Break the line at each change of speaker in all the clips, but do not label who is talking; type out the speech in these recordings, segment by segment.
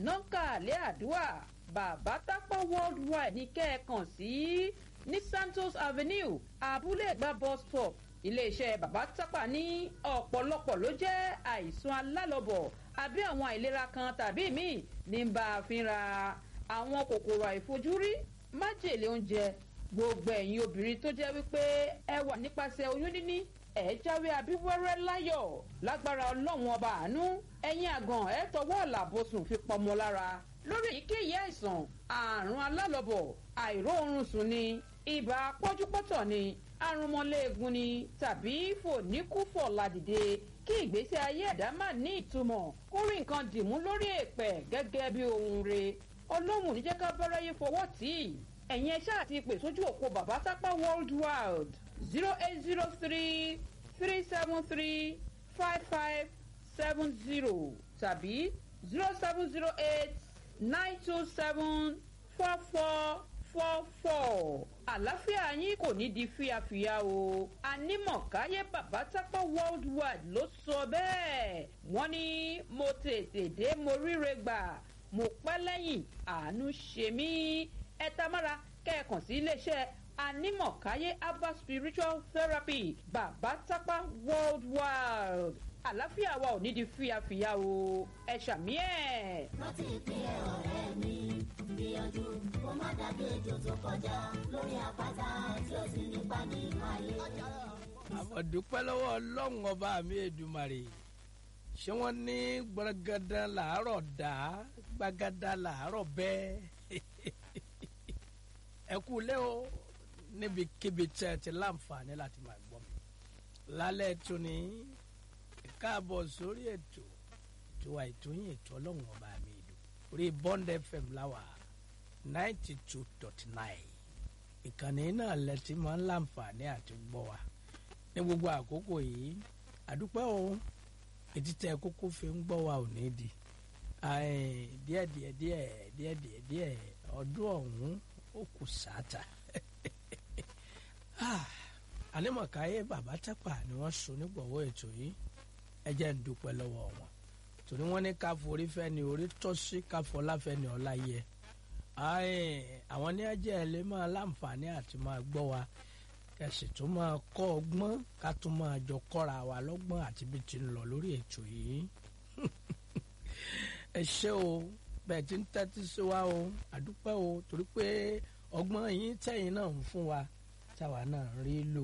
nọ́ńkàlẹ́ àdúrà bàbá tápọ̀ worldwide ní kẹ́ẹ̀kan sí ní santos avenue abúlé ẹ̀gbá bus stop iléeṣẹ́ bàbá tápà ní ọ̀pọ̀lọpọ̀ ló jẹ́ àìsàn alálọ́bọ̀ àbí àwọn àìlera kan tàbí míì ní bá a fínra àwọn kòkòrò àìfojúrí májèlé oúnjẹ gbogbo ẹ̀yin obìnrin tó jẹ́ wípé ẹ wà nípasẹ̀ oyún níní ẹ jáwé abíwẹ́rẹ́ láyọ̀ lágbára ọlọ́run ọba àánú ẹ̀yin àgàn ẹ tọwọ́ ọ̀làbọ̀sùn fi pọmọ lára lórí èyíkéyìí àìsàn àrùn alálọ́bọ̀ àìróorun sùn ni ibà pọ́júpọ́tọ̀ ni arúmọléegun ni tàbí fòníkúfọ̀ ládìde kí ìgbésí ayé ẹ̀dá má ní ìtumọ̀ kó rí nǹkan dìmú lórí èèpẹ̀ gẹ́gẹ́ bí ohun re ọlọ́run níjẹ́ ká báráyé fọwọ́ tì í ẹ̀yin ẹ̀ṣá àti ìpè sójú òpó bàbá sápá world wide zero eight zero three three seven three five five seven zero tàbí zero seven zero eight nine two seven four four four four àlàáfíà yín kò ní di fíafíà o anímọ̀káyé bàbá tápá world wide ló sọ bẹ́ẹ̀ wọ́n ní mo tètè dé mo ríre gbà mo pẹ́ lẹ́yìn àánú ṣe mí ẹ tamára kẹ́ẹ̀kan sí iléeṣẹ́ anímọ̀káyé herbal spiritual therapy bàbá tápá world wide àlàáfíà wa ò ní di fíafíà o ẹ ṣàmì ẹ̀.
rántí ìpínlẹ̀ ọ̀rẹ́ mi gbìyànjú kó má dàbí ejò tó kọjá lórí àpáta tí ó sì nípa nínú ayé.
àmọ̀dúpẹ́ lọ́wọ́ ọlọ́run ọba mi èdùmàrè ṣé wọ́n ní gbọ́ngàdán làárọ̀ dá gbàgádá làárọ̀ bẹ́ẹ̀ ẹ kú lé o níbikíbi tí ẹ ti láǹfààní láti máa gbọ́ mi lálẹ́ tún ní káàbọ̀ sórí ètò tiwa ìtòyìn ètò ọlọ́run ọba mi ìlú orí bond fm láwà ninety two dot nine ìkànnì náà lẹ́tí máa ń láǹfààní àti gbọ́ wa ní gbogbo àkókò yìí àdúpẹ́ o ètí tẹ kókó fi ń gbọ́ wa ò ní di díẹ̀ díẹ̀ díẹ̀ díẹ̀ díẹ̀ díẹ̀ ọdún ọ̀hún ó kù sáàtà ànímọ̀káyé bàbá tápà ni wọ́n so nígbọ̀wọ́ ètò yìí ẹ jẹ́ ń dúpẹ́ lọ́wọ́ wọn torí wọ́n ní ká forí fẹ́ ni orí tọ́ sí ká fọlá fẹ́ ni ọlá yẹ àwọn ní ẹjẹ́ ẹ lè máa láǹfààní àti máa gbọ́ wa kẹsì tó máa kọ́ ọgbọ́n ká tó máa jọ kọ́ra wa lọ́gbọ́n àti bí ti ń lọ lórí ètò yìí ẹ ṣé o bẹ́ẹ̀ ti ń tẹ́tí sí wa o àdúpẹ́ o torí pé ọgbọ́n yín tẹ̀yìn náà ń fún wa táwa náà rí lò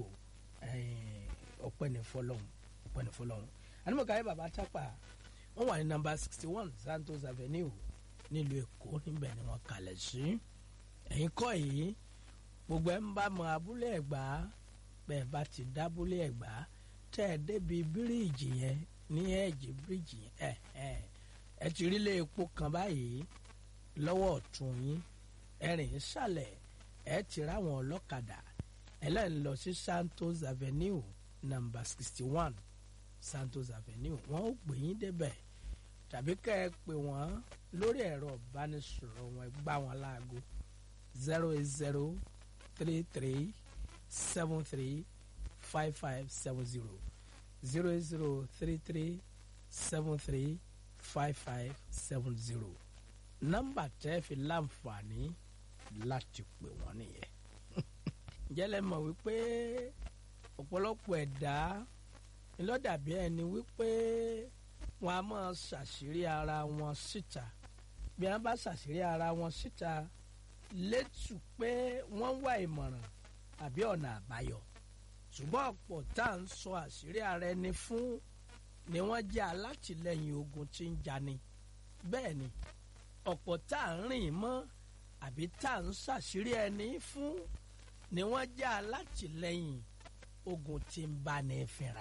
ọpẹ́ ní fọlọ́hún ọpẹ́ ní fọlọ́hún ànímọ̀káyé bàbá tápà wọ́n wà ní nọ́mbà sixty one santos avenue nílùú èkó níbẹ̀ ni wọ́n kalẹ̀ sí ẹ̀yin kọ́ yìí gbogbo ẹ̀ ń bá mọ abúlé ẹ̀gbá bẹ́ẹ̀ bá ti dábúlé ẹ̀gbá tẹ́ ẹ débi bíríìjì yẹn ní ẹ̀jẹ̀ bíríìjì yẹn ẹ̀ ẹ̀ ẹ ti rí ilé epo kan báyìí lọ́wọ́ ọ̀tún yín ẹ̀rìn ìsàlẹ̀ ẹ ti ráwọn ọlọ́kadà ẹlẹ́yìn lọ sí santos avenue number sixty one santos avenue wọ́n ó gbé yín débẹ̀ tàbí kẹ́ ẹ pè wọ́n lórí ẹ̀rọ ìbánisọ̀rọ̀ wọn gbá wọn láago zero eight zero three three seven three five five seven zero zero eight zero three three seven three five five seven zero nọ́mbà tẹ́ fi láǹfààní láti pè wọ́n nìyẹn jẹ́lẹ̀ mọ̀ wípé ọ̀pọ̀lọpọ̀ ẹ̀dá ńlọ́dàbí ẹni wípé wọn a máa ṣàṣírí ara wọn síta bí wọn bá ṣàṣírí ara wọn síta létù pé wọ́n wá ìmọ̀ràn àbí ọ̀nà àbáyọ ṣùgbọ́n ọ̀pọ̀ tá à ń sọ àṣírí ara ẹni fún ni wọ́n jẹ́ alátìlẹyìn ogun tí ń jani bẹ́ẹ̀ ni ọ̀pọ̀ tá à ń rìn mọ́ àbí tá à ń ṣàṣírí ẹni fún ni wọ́n jẹ́ alátìlẹyìn ogun tí ń bá ní fínra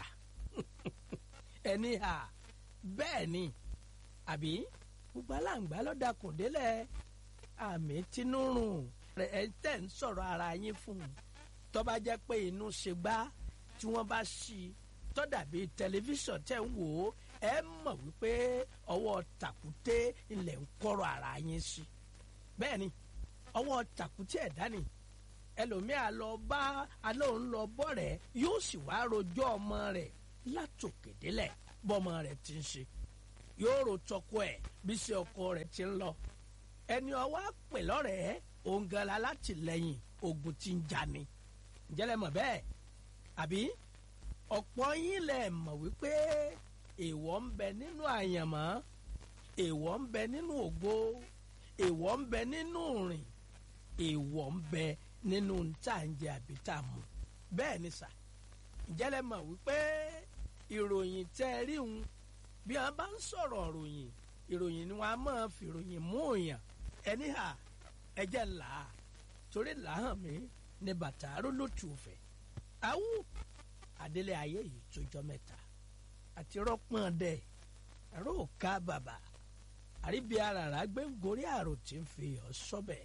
ẹni hà bẹ́ẹ̀ ni àbí gbogbo aláǹgbá ló dakùn délẹ̀ àmì tinúrùn ẹ̀ tẹ̀ ń sọ̀rọ̀ ara yín fún un tó bá jẹ́ pé inú ṣe gbá tí wọ́n bá ṣí i tó dàbí tẹlifíṣàn tẹ̀ ń wò ó ẹ mọ̀ wípé ọwọ́ tàkúté ilẹ̀ ń kọ́rọ̀ ara yín sí bẹ́ẹ̀ ni ọwọ́ tàkúté ẹ̀dá ni ẹlòmíà lọ bá alóhùn lọ bọ́ rẹ̀ yóò sì wá rojọ́ ọmọ rẹ̀ látòkè délẹ̀ bọ́mọ rẹ̀ ti ń ṣe yóò rò tọkọ ẹ̀ bí ṣe ọkọ rẹ̀ ti ń lọ ẹni ọwọ́ àpè lọ́rẹ̀ẹ́ òǹgànlá látìlẹ́yìn ogun tí ń jà ni ǹjẹ́lẹ̀ mọ̀ bẹ́ẹ̀ àbí ọ̀pọ̀ yín lẹ̀ mọ̀ wípé èèwọ̀ ń bẹ nínú àyànmọ́ èèwọ̀ ń bẹ nínú ògo èèwọ̀ ń bẹ nínú rìn èèwọ̀ ń bẹ nínú ntàǹjẹ àbí tààmù bẹ́ẹ̀ ni sà ǹjẹ́lẹ̀ mọ̀ wípé ìròyìn tẹ́ ẹ rí un bí wọ́n bá ń sọ̀rọ̀ ìròyìn ìròyìn ni wọ́n á máa fi ìròyìn mú òyàn ẹni hà ẹjẹ́ là á torí làhàn mi ní bàtà arólótù òfẹ́ awú adélé ayé yìí tó jọ mẹ́ta àti rọ́pọ̀n dẹ̀ ẹ̀rọ òka bàbà àríbi aràrá gbé ń gorí àrò tí ń fi ọ̀ sọ́bẹ̀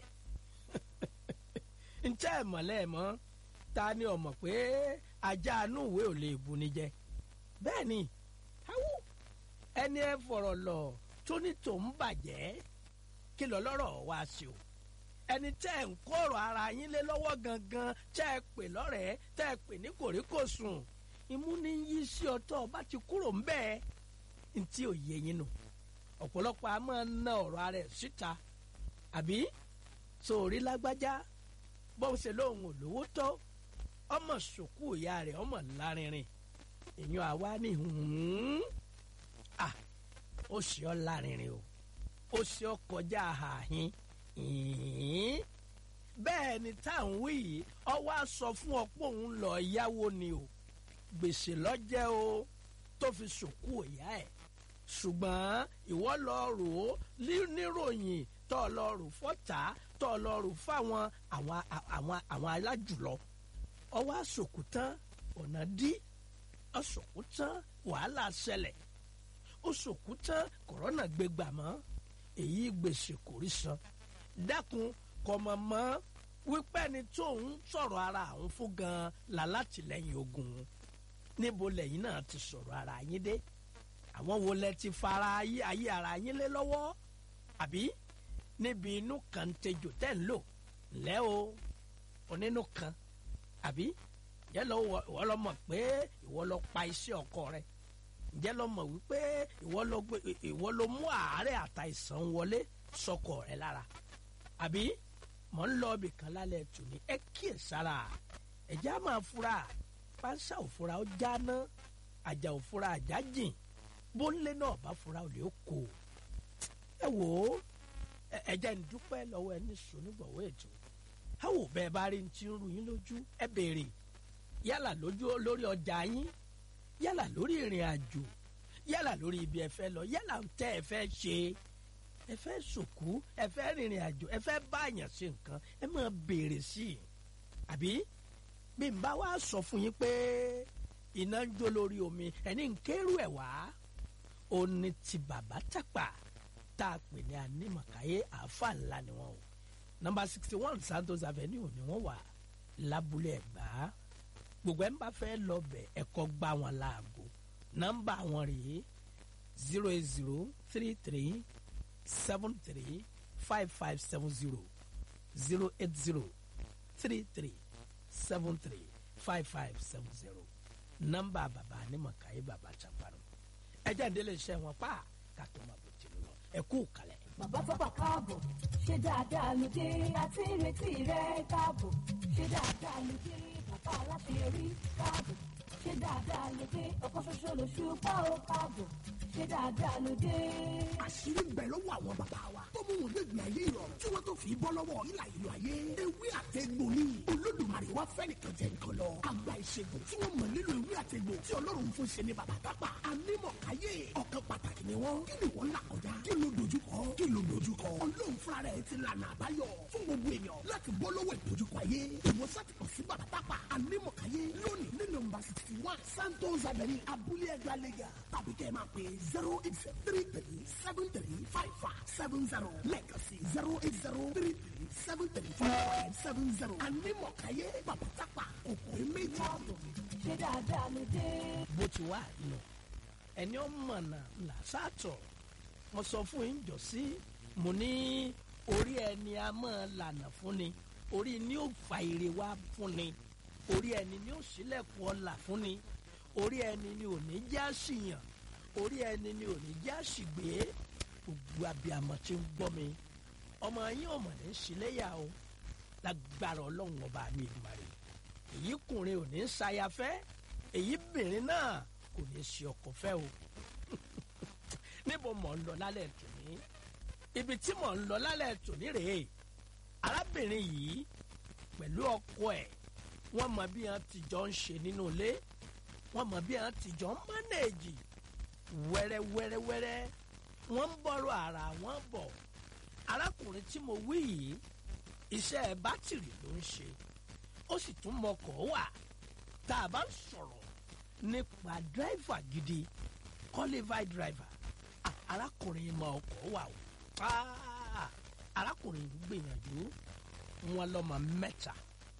ntẹ́ ẹ̀ mọ̀lẹ́ ẹ̀ mọ́ ta ni ọmọ pé ajá inú ìwé ò lè bu ni jẹ bẹ́ẹ̀ ni awú ẹni ẹ fọ̀rọ̀ lọ tó ní tòun bàjẹ́ kí lọ lọ́rọ̀ wá sí o ẹni tẹ́ ẹ̀ ń kọ̀rọ̀ ara yín lé lọ́wọ́ gangan tẹ́ ẹ pè lọ́rẹ̀ẹ́ tẹ́ ẹ pè ní kòríkòsùn imú ní yí sí ọtọ́ ọba ti kúrò ń bẹ́ẹ̀ ntí ò yé yín nù ọ̀pọ̀lọpọ̀ a máa ń ná ọ̀rọ̀ ara ẹ̀ síta àbí sórí lágbájá bó ṣe lóun ò lówó tó ọmọ sòkú ìyá rẹ̀ ọmọ lárinrin èèyàn àwa ní hùn ah ó ṣe ọ́ lárinrin o ó ṣe ọ́ kọjá àhàhín ìhín bẹ́ẹ̀ ni táwọn wí yìí ọwọ́ á sọ fún ọ pé òun lọ yáwó ni o gbèsè lọ́jẹ́ o tó fi sòkú ìyá ẹ̀ ṣùgbọ́n ìwọ lọ rò ó níròyìn tó lọ rò fọ́tà tó lọ rò fáwọn àwọn àwọn àwọn alájùlọ ọwọ́ àsòkù tán ọ̀nà dí ọ̀sòkù tán wàhálà ṣẹlẹ̀ ọ̀sòkù tán kòrónà gbégbà mọ́ èyí gbèsè kò rí san dákun kọmọ mọ wípé ẹni tó ń sọ̀rọ̀ ara àwọn fún gan làlátìlẹ́yìn ogun níbo lẹ́yìn náà ti sọ̀rọ̀ ara yín dé àwọn wo lẹ ti fara ayé ayé ara yín lé lọ́wọ́ àbí níbi inú kan tejò tẹ́ ń lò lẹ́ o onínú kan àbí ǹjẹ́ lọ ìwọ lọ mọ̀ pé ìwọ lọ pa iṣẹ́ ọkọ rẹ ǹjẹ́ lọ mọ̀ wípé ìwọ lọ mú àárẹ̀ àtàìsàn wọlé sọkọ rẹ lára àbí mọ̀ ń lọ ibì kan lálẹ́ tòní ẹ kíyè sára ẹ̀já máa fura pánsá òfura ó jáná àjà òfura àjà jìn bóńlé náà bá fura ò lè kó ẹ wò ó ẹ̀jẹ̀ ń dúpẹ́ lọ́wọ́ ẹni sùnúgbọ̀wọ́ ètò káwọ bẹ́ẹ̀ bá rí ti ń ru yín lójú ẹ béèrè yálà lójú lórí ọjà yín yálà lórí ìrìn àjò yálà lórí ibi ẹ fẹ́ lọ yálà ń tẹ́ ẹ fẹ́ ṣe ẹ fẹ́ sòkú ẹ fẹ́ rìnrìn àjò ẹ fẹ́ báyàn ṣe nǹkan ẹ máa béèrè sí i àbí bí n bá wá sọ fún yín pé iná ń jó lórí omi ẹni ń kérú ẹ̀ wá ó ní ti bàbá tàpá tá a pè ní anímọ̀káyé àáfà ńlá ni wọ́n o nọ́mbà sixty one Santos Avenue ni wọ́n wà lábúlé Ẹ̀gbá gbogbo ẹ̀ ń bá fẹ́ lọ bẹ̀ ẹ̀kọ́ gbá wọn láago nọ́mbà wọn rèé zero eight zero three three seven three five five seven zero zero eight zero three three seven three five five seven zero nọ́mbà bàbá anímọ̀káyé bàbá chaparro ẹjẹ ìdílé iṣẹ́ wọn pa kàtó máa bò tìlú lọ ẹ kú kalẹ̀.
bàbá tọ́pà káàbọ̀ ṣe dáadáa ló dé àti ìrètí rẹ káàbọ̀ ṣe dáadáa ló dé bàbá aláṣeyọrí káàbọ̀ ṣe dáadáa ló dé ọkọ̀ ṣoṣo lóṣù pa ó káàbọ̀ ṣe dáadáa ló dé.
àṣírí ń bẹ lọ́wọ́ àwọn bàbá wa tó mú wọn gbẹ̀gbẹ̀ ayé ìrọ̀rùn tí wọ́n tó fi bọ́ lọ́wọ́ ìlà ìlú ayé ewé àtẹ̀gbò ni olódùmarè wá fẹ́ nìkan jẹ nǹkan lọ àgbà ìṣègùn tí wọ́n mọ̀ nílò ewé àtẹ̀gbò tí ọlọ́run fún ṣe ní bàbá tápà anímọ̀káyé ọ̀kan pàtàkì ni wọ́n kí ni wọ́n là kọjá kí ló dojúkọ kí ló dojúkọ ọlọ́run fúnra rẹ̀ ti lànà àbáyọ fún gbogbo èèyàn láti bọ́ lọ́wọ́ ìdojúkọ ayé ìwòsàn ti kàn sí bàbá tápà anímọ̀káyé lónìí ní nọ́mbà sixty one santos avenue abúlé ẹgbàá lẹ́gà tàbí kẹ́ ẹ máa pè zero eight three three seven three five five seven zero lẹ́ẹ̀kan sí zero eight zero three three seven three five five seven zero anímọ̀káyé bàbá tápà òkú méjì.
ṣe dáadáa ló dé.
bó ti wà nù ẹni ọmọ náà là sàtọ̀ mo sọ fún yín jọ sí mo ní orí ẹni a máa lànà fún ni orí ni ó fa ire wá fún ni orí ẹni ni ó ṣílẹ̀kùn ọlà fún ni orí ẹni ni ò ní já síyàn orí ẹni ni ò ní já ṣìgbé gbogbo abiyamọ tí ń gbọ́ mi ọmọ yín ọmọ ní ṣíléyà o lágbára ọlọ́run ọba mi ìmàrè èyí kùnrin ò ní ṣayafẹ́ èyí bìnrin náà kò ní ṣe ọkọ fẹ́ o níbo mọ̀ ń lọ lálẹ́ tòní ibi tí mò ń lọ lálẹ́ tòní rèé arábìnrin yìí pẹ̀lú ọkọ ẹ̀ wọ́n mọ bí wọ́n ti jọ ń ṣe nínú ilé wọ́n mọ bí wọ́n ti jọ ń mánéèjì wẹ́rẹ́wẹ́rẹ́wẹ́rẹ́ wọ́n ń bọ̀rọ̀ ara wọn bọ̀ arákùnrin tí mo wí yìí iṣẹ́ bátìrì ló ń ṣe ó sì tún mọkọ̀ wà tá a bá ń sọ̀rọ̀ nípa dírẹ́fà gidi qualified driver Ah, arákùnrin mọ ọkọ̀ wà o Ah, arákùnrin yìí gbìyànjú wọn lọ́mọ mẹ́ta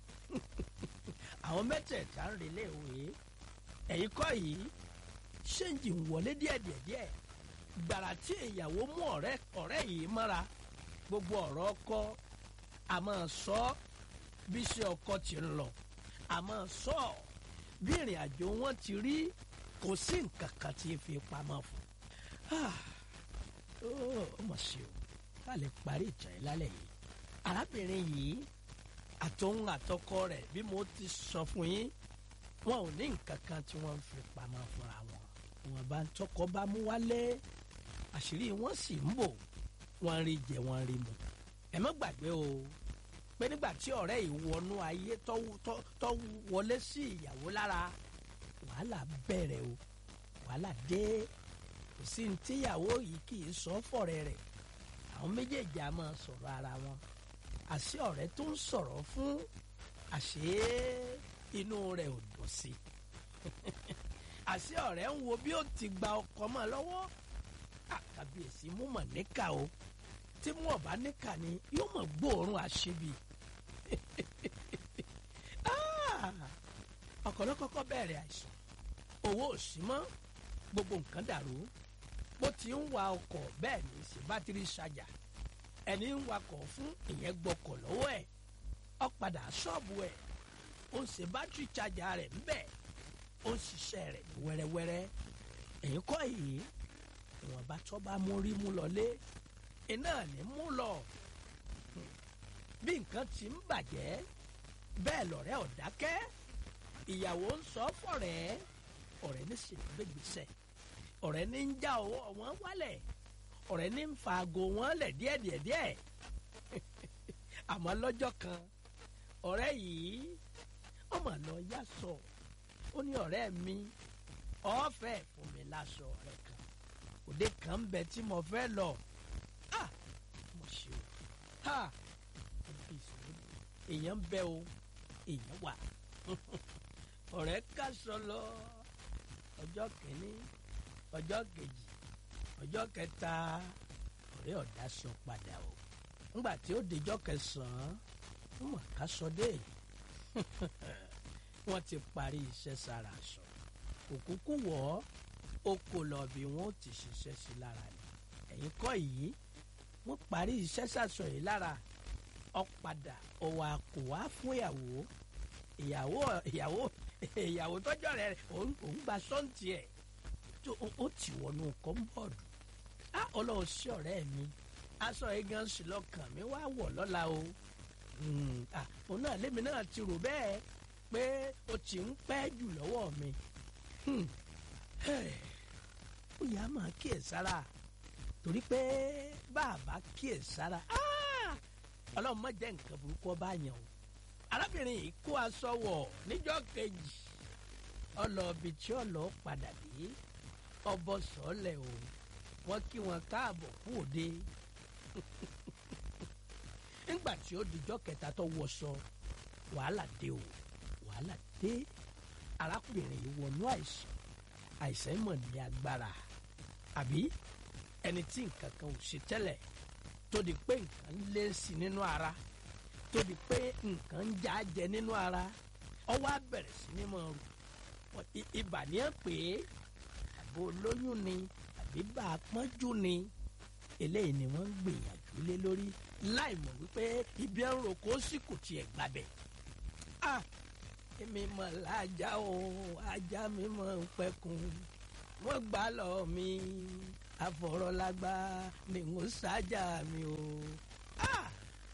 àwọn mẹ́tẹ̀ẹ̀ta ń relé òwe ẹ̀yìn kọ́ yìí ṣéǹjì ń wọlé díẹ̀díẹ̀díẹ̀ gbàrà tí ìyàwó mú ọ̀rẹ́ ọ̀rẹ́ yìí mọ́ra gbogbo ọ̀rọ̀ ọkọ a máa sọ ọ́ bí iṣẹ́ ọkọ ti ń lọ a máa sọ ọ́ bí ìrìn àjò wọn ti rí kò sí nǹkan kan tí fi pamọ́ fún Ah, ó ó mà ṣe o ká lè parí ìjà yìí lálẹ́ yìí arábìnrin yìí àtòun àtọkọ rẹ̀ bí mo ti sọ fún yín wọn ò ní nǹkan kan tí wọ́n ń fi pamọ́ fúnra wọn wọn bá ń tọkọ bá mú wálé àṣírí wọn sì ń bò wọn rí jẹ wọn rí mu ẹ má gbàgbé o pé nígbà tí ọ̀rẹ́ yìí wọnú ayé tó tó- tó wọlé sí ìyàwó lára wàhálà bẹ̀rẹ̀ o wàhálà dé kò sí ní tíyàwó yìí kì í sọ fọ̀rẹ́ rẹ̀ àwọn méjèèjì á máa sọ̀rọ̀ ara wọn àṣé ọ̀rẹ́ tó ń sọ̀rọ̀ fún àṣé inú rẹ̀ ò dùn sí àṣé ọ̀rẹ́ ń wo bí ó ti gba ọkọ mọ́ lọ́wọ́ àkàbíyèsí mú mọ̀ níkà o tí mú ọ̀bá níkà ni yóò mọ̀ gbóòórùn àṣebi Ah! ọkọ ló kọ́kọ́ bẹ̀rẹ̀ àìsàn owó ò sí mọ́ gbogbo nǹkan dàrú bó ti ń wa ọkọ̀ bẹ́ẹ̀ ní í ṣe bátìrì ṣàjà ẹni ń wakọ̀ fún ìyẹn gbọ́kọ̀ lọ́wọ́ ẹ̀ ó padà ṣọ́ọ̀bù ẹ̀ ó ń ṣe bátìrì ṣàjà rẹ̀ ńbẹ̀ ó ń ṣiṣẹ́ rẹ̀ ní wẹ́rẹ́wẹ́rẹ́ èyí kọ́ yìí ìwọ̀nba tó bá mú rí mú lọlé iná ní mú lọ bí nǹkan ti ń bàjẹ́ bẹ́ẹ̀ lọ̀rẹ́ ò dákẹ́ ìyàwó ń sọ fọ̀rẹ́ ọ̀rẹ́ ní sì ń gbégbèsè ọ̀rẹ́ ní ń já ọwọ́ wọn wálẹ̀ ọ̀rẹ́ ní ń fa aago wọn lẹ̀ díẹ̀díẹ̀díẹ̀ àmọ́ lọ́jọ́ kan ọ̀rẹ́ yìí ó mà lọ yá sọ ó ní ọ̀rẹ́ mi ọ̀fẹ́ fún mi láṣọ ọ̀rẹ́ kan òde kan ń bẹ tí mo fẹ́ lọ ah mo ṣe o ha èèyàn ń bẹ o èèyàn wà ọ̀rẹ́ kásọ lọ ọjọ́ kìíní ọjọ́ kejì ọjọ́ kẹta ọ̀rẹ́ ọ̀dà sọ padà o ńgbà tí ó dijọ́ kẹsàn-án wọ́n mọ̀ ká sọ dé wọ́n ti parí iṣẹ́ sára sọ òkúkú wọ̀ ọ́ ó kò lọ bí wọ́n ó ti ṣiṣẹ́ sí lára ni ẹ̀yin kọ́ yìí wọ́n parí iṣẹ́ sàṣọ yìí lára ọ padà ọwọ́ àkò wá fún ìyàwó ìyàwó ìyàwó ìyàwó tọ́jọ́ rẹ̀ òun òun gba sọ́ǹtì ẹ̀ tó ó ti wọnú kọ́ńbọ̀dù á ọlọ́run sí ọ̀rẹ́ mi aṣọ yìí gan sí lọ́kàn mi wá wọ̀ lọ́la o Mm, ah, òun náà lémi náà ti rò bẹ́ẹ̀ pé o ti ń pẹ́ jù lọ́wọ́ mi Hmm, hey, ó yà á máa kíyèsára torí pé bàbá kíyèsára ah, ọlọ́run má jẹ́ nǹkan burúkú ọba yẹn o arábìnrin yìí kó aṣọ wọ̀ níjọ́ kejì ọlọ́ọ̀bì tí ọlọ́ọ̀ padà dé ọbọ̀ sọ́ọ̀lẹ̀ o wọ́n kí wọn káàbọ̀ fún òde nígbà tí ó dijọ́ kẹta tó wọṣọ wàhálà dé o wàhálà dé arákùnrin yìí wọnú àìsàn àìsàn mọ̀ ní agbára àbí ẹni tí nǹkan kan ò ṣe tẹ́lẹ̀ tó di pé nǹkan ń lé sí nínú ara tó di pé nǹkan ń já jẹ nínú ara ọwọ́ á bẹ̀rẹ̀ sí ní mọ̀ rù ibà ní ẹ̀ pé àbò olóyún ni àbí bá a pọ́njú ni eléyìí ni wọ́n ń gbìyànjú lé lórí láì mọ̀ wípé ibi ẹ̀ ń ro kó sì kò tiẹ̀ gbàbẹ̀. ah èmi mọ̀ lájà o ajá mi mọ̀ ń pẹ́kun wọ́n gbà lọ mi àfọ̀rọ̀lágbá ni n ó ṣáájà mi o. Ah!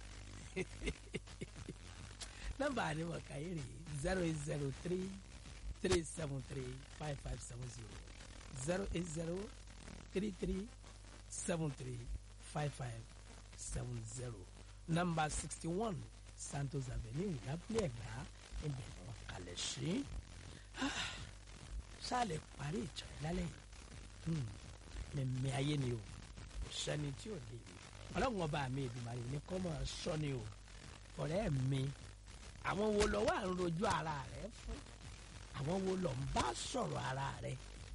nọ́mbà ni wọ́n kà yìí rè zero eight zero three three seven three five five seven zero zero eight zero three three seven three five five seven zero nọ́mbà sixty one Santos Avenue lábúlé ẹ̀gbá ibẹ̀ ni wọ́n kalẹ̀ sí. sálẹ̀ parí ìtàn lálẹ́ yìí mẹ̀mẹ́ ayé ni o kò sẹ́ni tí ò lè rí ọlọ́run ọba mi Èdùmàrè ní kọ́ mọ̀ sọ ni o ọ̀rẹ́ mi àwọn wo lọ wà ń rojú ara rẹ fún àwọn wo lọ ń bá sọ̀rọ̀ ara rẹ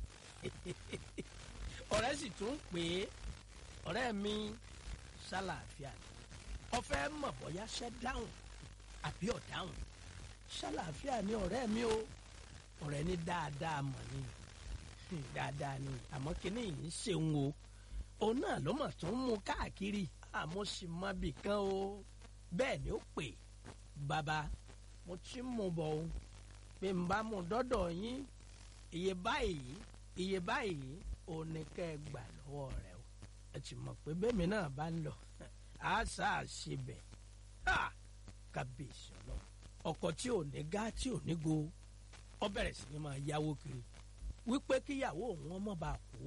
ọ̀rẹ́ sì tún pè é ọ̀rẹ́ mi ṣàlàáfíà ni ọ̀fẹ́ mọ̀ bóyá ṣẹ́ dáhùn àbí ọ̀dáhùn ṣàlàáfíà ni ọ̀rẹ́ mi o ọ̀rẹ́ ní dáadáa mọ̀ ni dáadáa ni àmọ́ kínní yìí ń ṣeun o òun náà ló mọ̀ tó ń mú káàkiri àmọ́ sì mọ bì kan o bẹ́ẹ̀ ni ó pè bàbá mo ti ń mú bọ̀ o pé n bá mú dọ́dọ̀ yín iye báyìí iye báyìí òun ni kẹ́ ẹ gbà lọ́wọ́ rẹ o ẹ ti mọ̀ pé bẹ́ẹ̀mi náà bá ń lọ á sá à ṣe bẹ̀ kábíyèsí ọlọ́run ọkọ̀ tí ò ní gá tí ò ní go ọ bẹ̀rẹ̀ sí ni máa yáwó kiri wípé kíyàwó òun ọmọ bá kú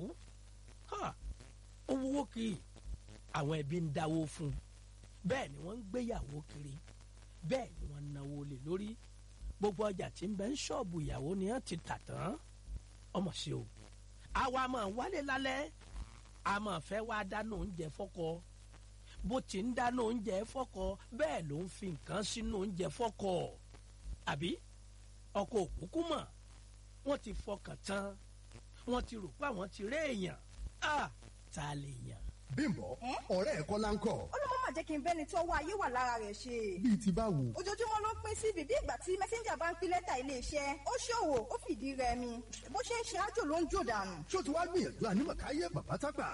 ó wúwo kiri àwọn ẹbí ń dáwó fún un bẹ́ẹ̀ ni wọ́n ń gbéyàwó kiri bẹ́ẹ̀ ni wọ́n ń náwó lé lórí gbogbo ọjà tí ń bẹ ń ṣọ́ọ̀bù ìyàwó ni wọ́n ti tà tán ọmọ sí o àwa máa wálé lálẹ́ a máa fẹ́ wá dáná oúnjẹ fọ́kọ bó ti ń dáná oúnjẹ fọ́kọ bẹ́ẹ̀ ló ń fi nǹkan sínú oúnjẹ fọ́kọ àbí ọkọ òkúkú mọ̀ wọ́n ti fọkàn tán wọ́n ti rò pé àwọn ti rí èèyàn á ta lè yàn.
bímbọ ọ̀rẹ́ ẹ̀ kọ́ láńkọ̀
ó ló mọ́ mà jẹ́ kí n bẹ́ni tí ọwọ́ ayé wà lára rẹ̀ ṣe.
bíi ti báwo.
ojoojúmọ́ ló pín sí bíbí ìgbà tí mẹ́sẹ́ńjà bá ń pín lẹ́tà iléeṣẹ́ ó ṣòwò ó fìdí rẹmi bó ṣe ń ṣe ájò ló ń jò dànù.
ṣó ti wá gbìyànjú ànímọ̀káyé bàbá tágbà.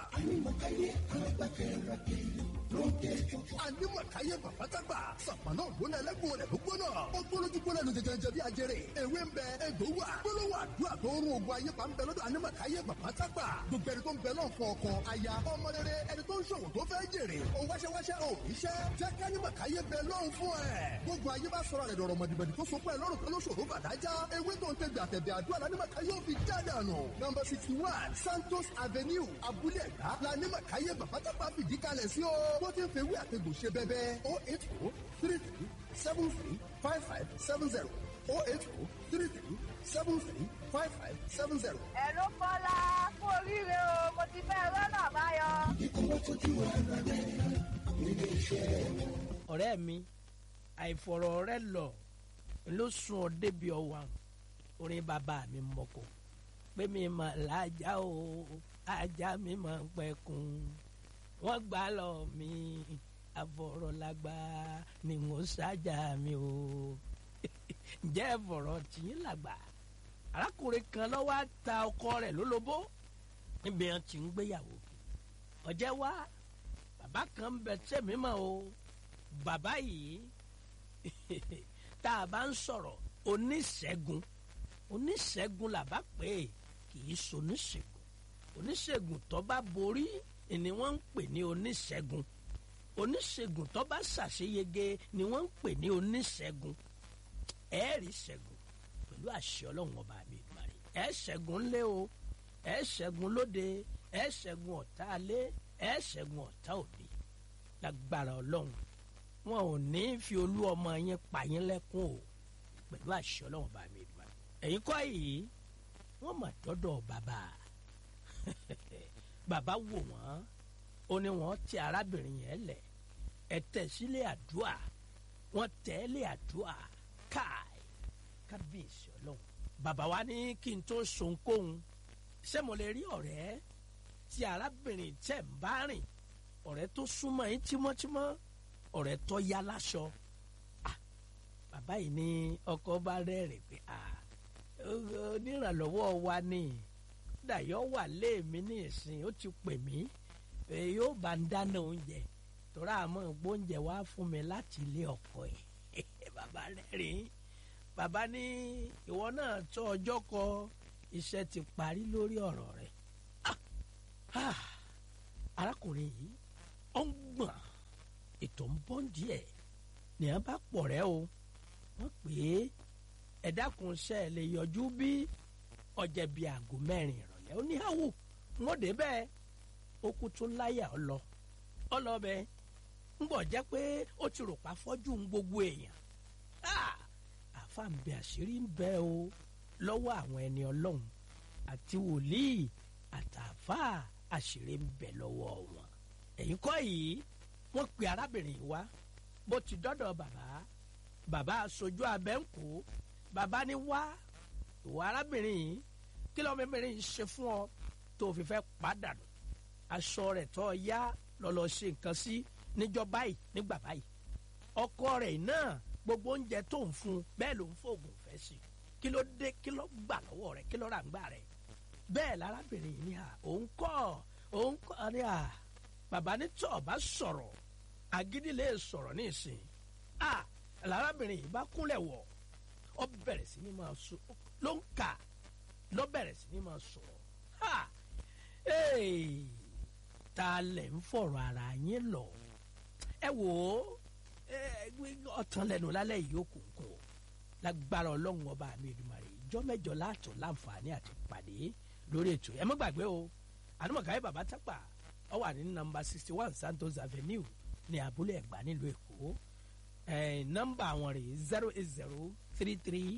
ànímọ̀káyé bàbá tágbà. sàpàná ògbóná ẹlẹ́gbọ̀n rẹ̀ ló gbóná. ó gbólójú gbóná lu jẹjẹrẹ bí ajẹrẹ. ewé ń bẹ egbò wà. gbólóhùn àdúrà tó ń rún ogun ayé pa ń bẹ lọ́dọ̀ ànímọ̀káyé bàbá tágbà. gbogbo ẹni tó ń bẹ náà fún ọkọ aya ọmọ rere ẹni tó ń ṣòwò tó fẹ́ jèrè. ó wáṣẹ́wáṣẹ́ ò iṣẹ́ jẹ́ kánímọ̀káyé bẹ lọ́hùn fún ẹ̀. gbogbo ayé bá sọ̀rọ̀ rẹ̀ dọ̀rọ̀ mọ̀dìbọ̀dì tó so pẹ́ lọ́rùn kan ló ṣòro bàdájá. ewé tó ń tẹ̀gbẹ̀ àtẹ̀bẹ̀ àdúrà lánímọ̀káyé ò fi já dànù. nọmba sixty one Santos Avenue Abúlé Ẹ̀gbá lánímọ̀káyé bàbá tágbà fìdí kalẹ̀ sí o. bó ti ń fewé àtẹ̀gbò ṣe bẹ́bẹ́ o eight o three three seven three five five seven zero o eight o three three seven three five five seven zero.
ẹ ló kọ́lá kú oríire o mo ti fẹ́ rọ́nà àbáyọ.
ọ̀rẹ́ mi àìfọ̀rọ̀ rẹ lọ ló sún ọ débi ọwà orin bàbá mi mọ̀kọ́ pé mi mà lájà o ajá mi mà ń pẹ̀kun wọ́n gbà lọ mi àfọ̀rọ̀lágbá ni mo ṣáájà mi o ǹjẹ́ ẹ̀fọ̀rọ̀ tìyín làgbà arákùnrin kan lọ́wọ́ á ta ọkọ rẹ̀ lólobó níbi wọn ti ń gbéyàwó ọ̀jẹ̀ wá bàbá kan ń bẹ tẹ̀mí mọ́ o bàbá yìí tá a bá ń sọ̀rọ̀ oníṣègùn oníṣègùn làbá pé kì í ṣoníṣègùn oníṣègùn tó bá borí ni wọ́n ń pè ní oníṣègùn oníṣègùn tó bá ṣàṣeyege ni wọ́n ń pè ní oníṣègùn ẹ̀ẹ́rì ṣẹ́gun pẹ̀lú àṣẹ ọlọ́run ọba mi ìgbàre ẹ̀ ṣẹ́gun ńlẹ́ o ẹ̀ ṣẹ́gun lóde ẹ̀ ṣẹ́gun ọ̀tá alẹ́ ẹ̀ ṣẹ́gun ọ̀tá òde lágbára ọlọ́run wọn ò ní fi olú ọmọ yẹn pa yín lẹ́kún o pẹ̀lú àṣẹ ọlọ́run ọba mi ìgbàre ẹ̀yin kọ́ yìí wọ́n mà dọ́dọ̀ bàbá bàbá wò wọ́n ó ní wọ́n ti arábìnrin yẹn lẹ̀ ẹ̀ tẹ̀ sílé àdúrà wọ́n tẹ̀ ẹ́ lé àdúrà káì kábíyèsí ọlọ́run bàbá wa ní kí n tó sonkóhun ṣé mo lè rí ọ̀rẹ́ tí arábìnrin tẹ̀ ń bá rìn ọ̀rẹ́ tó súnmọ́ yín tímọ́tímọ́ ọ̀rẹ́ tó yá láṣọ Ah, bàbá yìí ní ọkọ bá rẹ́rìn pé ah, onírànlọ́wọ́ wa ni dàyọ́ wà léèmí ní ìsìn ó ti pè mí pé yóò bá ń dáná oúnjẹ tọ́ra àmọ́ gbóúnjẹ wá fún mi láti ilé ọkọ ẹ̀ bàbá rẹ́rìn bàbá ní ìwọ náà tó ọjọ́ kọ iṣẹ́ ti parí lórí ọ̀rọ̀ rẹ̀ Ah! Ah! arákùnrin yìí ó ń gbọ̀n ètò ń bọ́ díẹ̀ ní a bá pọ̀ rẹ́ o wọ́n pè é ẹ dákun ṣe ẹ lè yọjú bí ọjà bíi aago mẹ́rin ìrọ̀lẹ́ ó ní àwò wọ́n dé bẹ́ẹ̀ ó kú tún láyà ọ lọ ọ lọ bẹ́ẹ̀ ń bọ̀ jẹ́ pé ó ti rò pa fọ́jú ń gbogbo èèyàn Ah! àfa ń bẹ àṣírí ń bẹ o lọ́wọ́ àwọn ẹni ọlọ́run àti wòlíì àtàfà àṣírí ń bẹ lọ́wọ́ wọn ẹ̀yin kọ́ yìí wọ́n pe arábìnrin yìí wá bó ti dọ́dọ̀ bàbá bàbá aṣojú abẹ́ǹkó bàbá ní wá ìwà arábìnrin yìí kí lọ́mọ mẹ́rin yìí ṣe fún ọ tó fi fẹ́ pàdánù aṣọ rẹ̀ tó yá lọ́lọ́ ṣe nǹkan sí níjọ́ báyìí nígbà báyìí ọkọ rẹ̀ náà gbogbo oúnjẹ tó ń fún un bẹ́ẹ̀ ló ń fóògùn fẹ́ sí i kí ló dé kí ló gbà lọ́wọ́ rẹ̀ kí ló rà ń gbà rẹ̀ bẹ́ẹ̀ lárábìnrin yìí ní à òun kọ́ òun kọ́ ní à bàbá ní tí ọba sọ̀rọ̀ agídí lè sọ̀rọ̀ ní ìsìn à lárábìnrin yìí bá kúnlẹ̀ wọ̀ ọ bẹ̀rẹ̀ sí ní máa sọ ló ń kà ló bẹ̀rẹ̀ sí ní máa sọ̀rọ̀ ha ee ta lẹ̀ ń fọ̀rọ̀ ara yín lọ ẹ wò ó ọ̀tàn lẹ́nu lálẹ́ yìí ó kún kún o lágbára ọlọ́run ọba mi Èdùmàrè ìjọ mẹ́jọ láàtọ̀ láǹfààní àti pàdé lórí ètò ẹ má gbàgbé o àdúmọ̀káyé bàbá tápà ọ wà ní nọ́mbà sixty one Santos Avenue ní abúlé ẹ̀gbá nílùú èkó nọ́mbà àwọn rè zero eight zero three three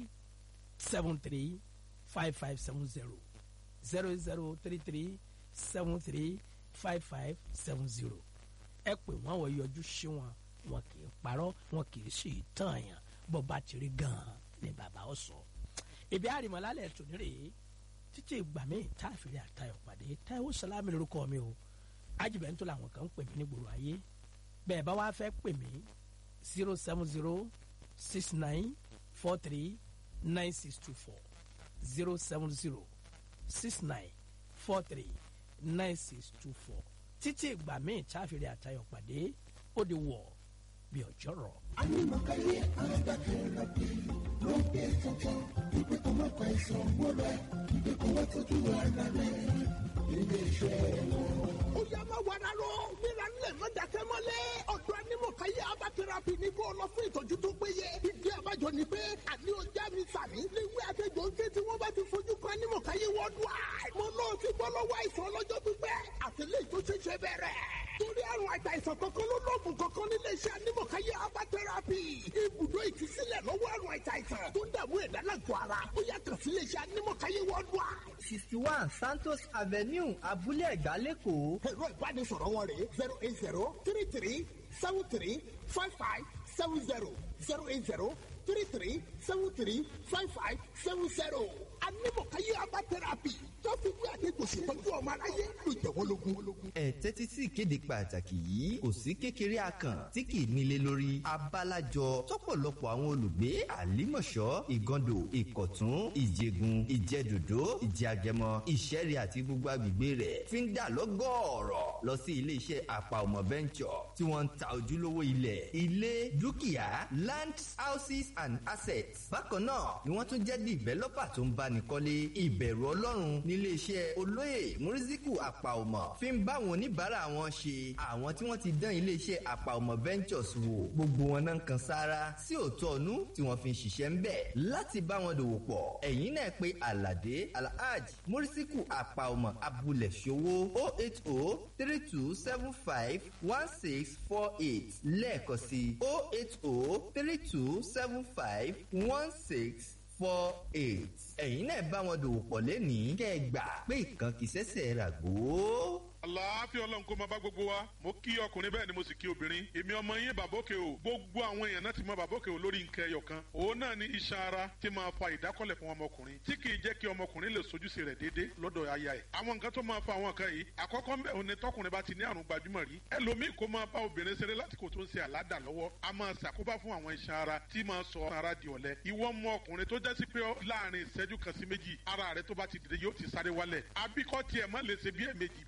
seven three five five seven zero zero zero three three seven three five five seven zero ẹ pè wọ́n wọ́n yọjú sí wọn wọn kì í parọ́ wọn kì í sì tàn yàn bó bá ti rí gan-an ni bàbá ó sọ. ibi àrìmọ́lálẹ̀ tò ní rèé títí ìgbà míì tá a fìrí àtayọ̀ pàdé Táíwò Sàlámì lórúkọ mi o ajibẹ̀ntò làwọn kan ń pè mí ní gbòòrò ayé bẹ́ẹ̀ bá wá fẹ́ pè mí zero seven zero six nine four three nine six two four zero seven zero six nine four three nine six two four títí ìgbà míì tá a fìrí àtayọ̀ pàdé ó di wọ̀ bí ọjọ́ rọ̀.
Anímọ̀káyé alágbàkẹ́rẹ́bí ló ń gbé tuntun ìpè tó má pa ìṣàn wọlé ìpè kó wá tọ́jú ara rẹ̀ ilé iṣẹ́ wọn. ó yá máa wàrà lọ nílà nílẹ̀ má dákẹ́ mọ́lẹ̀ ọ̀dọ́ Anímọ̀káyé abatẹ́rẹ́bí ní kó lọ fún ìtọ́jú tó péye ìdí àbájọ ni pé àní ọjà mi sàmì léwé àtẹjọ́ ń ké tí wọ́n bá ti fojú kan Anímọ̀káyé worldwide mo náà ti bọ́ lọ́wọ́ àìsàn ọlọ́jọ́ pípẹ́ àtẹlẹ́yìn tó ṣẹ̀ṣẹ̀ bẹ̀rẹ̀ torí àrùn àìsàn kankan ló lóògùn kankan nílé iṣẹ́ Anímọ̀káyé abatẹ́rẹ́bí ibùdó ìtúsílẹ̀ lọ́wọ́ àrùn àìsàn tó ń dààmú ẹ̀dá lágọ̀ọ́ ara ó yá kàn sí ilé iṣẹ́ Anímọ̀káyé worldwide.
sixty one Santos Avenue Abúlé Ẹ̀gbá lẹ́kọ̀ọ́.
ẹ̀rọ ìbánisọ̀rọ̀ wọn rè zero eight zero three three seven three five five seven zero zero eight zero three three seven three five five seven zero Anímọ̀káyé abatẹ́rẹ́bí tó fi wí àdégbò ṣètọ́jú ọmọ aráyé ló jẹ́ wọ́n lógún.
ẹ tẹ́tí sí ìkéde pàtàkì yìí kò sí kékeré akàn tí kì í nílé lórí abálájọ tọ́pọ̀lọpọ̀ àwọn olùgbé àlímọ̀ṣọ́ ìgàndò ìkọ̀tún ìjẹ̀gùn ìjẹ̀dòdó ìjẹ̀àgẹmọ ìṣẹ̀rẹ̀ àti gbogbo agbègbè rẹ̀ fi ń dà lọ́gọ́ọ̀rọ̀ lọ sí iléeṣẹ́ àpà ọmọ venture tí wọ́n ń ta ojúlówó ilẹ̀ ilé dúkìá land houses and assets bákan náà ni wọ́n tún jẹ́ developer tó ń báni kọ́lé ìbẹ̀rù ọlọ́run nílé iṣẹ́ olóyè mùrísíkù àpàọmọ fi ń bá àwọn oníbàárà wọn ṣe àwọn tí wọ́n ti dán ilé iṣẹ́ àpàọmọ ventures wò gbogbo wọn náà kan sára sí òótọ́ ọ̀nú tí wọ́n fi ń ṣiṣẹ́ ń bẹ̀ láti bá wọn dòwò pọ̀ ẹ̀yin náà pé aládé alhaj mùrísíkù àpàọmọ abúlé ṣòwò o eight o three two seven five one six four eight lẹ́ẹ̀kan sí o eight o three two seven five one six four eight. ẹ̀yin náà bá wọn dòwò pọ̀ lẹ́nìí kẹ́ ẹ gbà pé ìkan kì í ṣẹ̀ṣẹ̀ rà gbó.
àlàáfíà ọlọ́run kó máa bá gbogbo wa mo kí ọkùnrin bẹ́ẹ̀ ni mo sì kí obìnrin èmi ọmọ yín bàbókè o gbogbo àwọn èèyàn náà ti mọ bàbókè o lórí nǹkan ẹyọ kan òun náà ni iṣan ara tí máa fa ìdákọ́lẹ̀ fún ọmọkùnrin tí kì í jẹ́ kí ọmọkùnrin lè sojúṣe rẹ̀ déédéé lọ́dọ̀ aya ẹ̀ àwọn nǹkan tó máa fa àwọn nǹkan yìí àkọ́kọ́ mbẹ́ òun ni tọkùnrin bá ti ní àrùn gbajúmọ̀ rí ẹlòmíì kó máa bá obìnrin ṣeré láti kó tó ń ṣe àládà lọ́wọ́ a máa ṣàkóbá fún àwọn iṣan ara tí máa sọ ara di ọ̀lẹ ìwọ mọ ọkùnrin tó jẹ́ sí pé láàrin ìṣẹ́jú kan sí méjì ara rẹ tó bá ti dìde yóò ti sáré wálẹ̀ àbíkọ́ tiẹ̀ má lè ṣe bí ẹ̀mejì bí ẹ̀mẹ́ta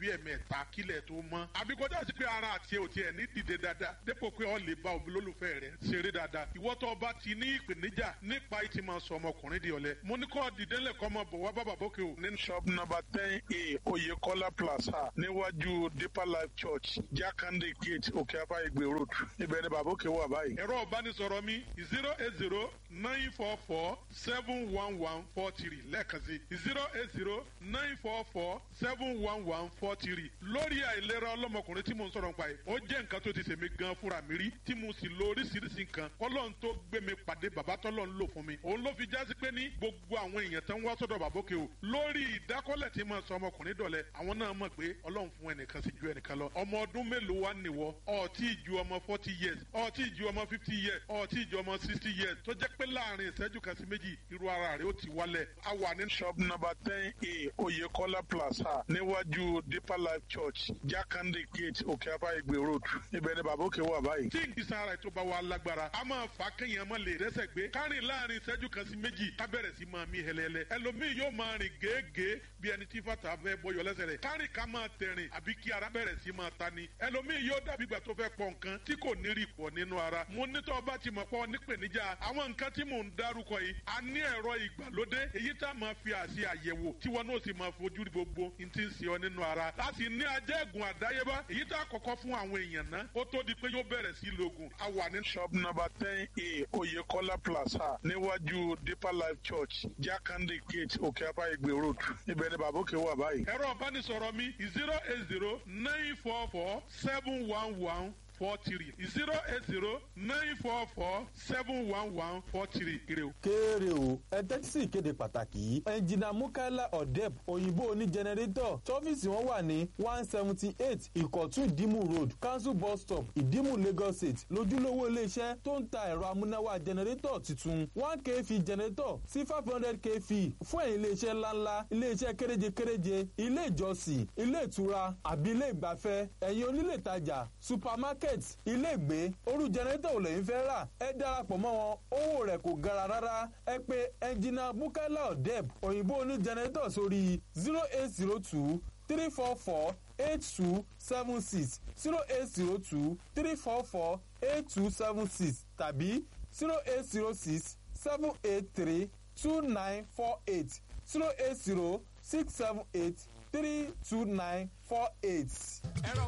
kẹta kílẹ̀ tó mọ́ àbí kọjá sí pé ara àti ò tiẹ̀ ní dìde dáadáa dépò pé ọ lè bá òbí lólùfẹ́ rẹ̀ ṣeré dáadáa ìwọ tó bá ti ní ìpèníjà nípa ìtì máa sọ ọmọkùnrin di ọ̀lẹ mo ní kọ́ dìde lẹ́kọ́ ọmọ bọ̀ wá bàbá bókè o. ní shop number ten a oyekola plaza níwájú deeper life church jakande gate òkè afá ìgbè road ibẹ̀ ni bàbá òkè wà báyìí. ẹ̀rọ ìbánisọ̀rọ̀ mi zero eight zero nine four four seven one one four three lẹ́ẹ̀kan sí zero eight zero nine four four seven one one four three lórí àìlera ọlọ́mọkùnrin tí mo ń sọ̀rọ̀ nípa yìí ó jẹ́ nǹkan tó ti sèmi gan fúnra mi rí tí mo sì lo oríṣiríṣi nǹkan kọ́lọ́n tó gbé mi pàdé bàbá tọ́lọ́ ń lò fún mi òun ló fi jásí pé ní gbogbo àwọn èèyàn tó ń wá sọ́dọ̀ bàbókè o lórí ìdákọ́lẹ̀ tí mo sọ ọmọkùnrin dọ̀lẹ́ àwọn náà mọ̀ pé ọlọ́run fún ẹnìkan sí ju ẹnìkan lọ ọmọ ọdún mélòó wá nìwọ ọtí ju ọmọ forty years ọtí ju ọmọ fifty years ọtí ju ọmọ sixty years tó jẹ́ pé láàrin ìṣẹ́jú kan sí méjì irú ara rẹ̀ ó ti wálẹ̀ a wà ní shop number ten a oyekola plaza níwájú deeper life church jakande gate òkè afá ìgbè road ibẹ̀ ni bàbókè wà báyìí. tí ìgbésẹ̀ ara ètò bá wa lágbára a máa fà kéèyàn má lè rẹ́sẹ̀ gbé kárìn láàrin ìṣẹ́jú kan sí méjì ká bẹ̀rẹ̀ sí máa mí hẹlẹ́lẹ́ ẹlòmíì yóò máa rìn gèégèé bí ẹni tí fàtà fẹ́ bọyọ lẹ́sẹ̀ rẹ̀ kárìn ká máa tẹ̀rìn àbí kí ara bẹ̀rẹ̀ sí máa ta ni ẹlòmíì yóò dàbí ìgbà tó fẹ́ pọ̀ nǹkan tí kò ní rí pọ̀ nínú ara mo ní tọ́ bá ti mọ̀ pọ̀ nípèníjà àwọn nǹkan tí mò ń dárúkọ yìí a ní ẹ̀rọ ìgbàlódé èyí tá a máa fi àṣì àyẹ̀wò tí wọn náà sì máa fojú rí gbogbo n ti ń ṣe ọ nínú ara láti ní ajẹ́gùn àdáyébá èyí tá a kọ́kọ́ fún àwọn èèyàn náà ó tó di pé yóò bẹ̀rẹ̀ sí lògùn a wà ní shop number ten a oyekola plaza níwájú deeper life church jakande gate òkè apá ìgbè road ibẹ̀ ni bàbá òkè wà báyìí. ẹ̀rọ ìbánisọ̀rọ̀ mi zero eight zero nine four four seven one one four three zero eight zero nine four four seven one one four three ire o.
kéré o ẹ tẹ́tí sí ìkéde pàtàkì yìí ẹnjìnà mukaila odeb òyìnbó oní jẹnẹrétọ̀ tọ́fíìsì wọn wà ní one seventy eight ìkọ̀tún ìdímù road council bus stop ìdímù lagos state lójúlówó iléeṣẹ́ tó ń ta ẹ̀rọ amúnáwá jẹnẹrétọ̀ tuntun one kv jẹnẹrétọ̀ sí five hundred kv fún ẹ̀yìn iléeṣẹ́ ńláńlá iléeṣẹ́ kéréje kéréje ilé ìjọsìn ilé ìtura àbí ilé ìgbafẹ́ ẹ̀yìn onílé ìtajà supermarket market iléègbé orú jẹnẹrétọ̀ ò lẹ́yìn fẹ́ rà ẹ darapọ̀ mọ́ wọn owó rẹ̀ kò gara rárá ẹ pé ẹnjìnà bukala odeb òyìnbó oní jẹnẹrétọ̀ sórí zero eight zero two three four four eight two seven six zero eight zero two three four four eight two seven six tàbí zero eight zero six seven eight three two nine four eight zero eight zero six seven eight three two nine four eight.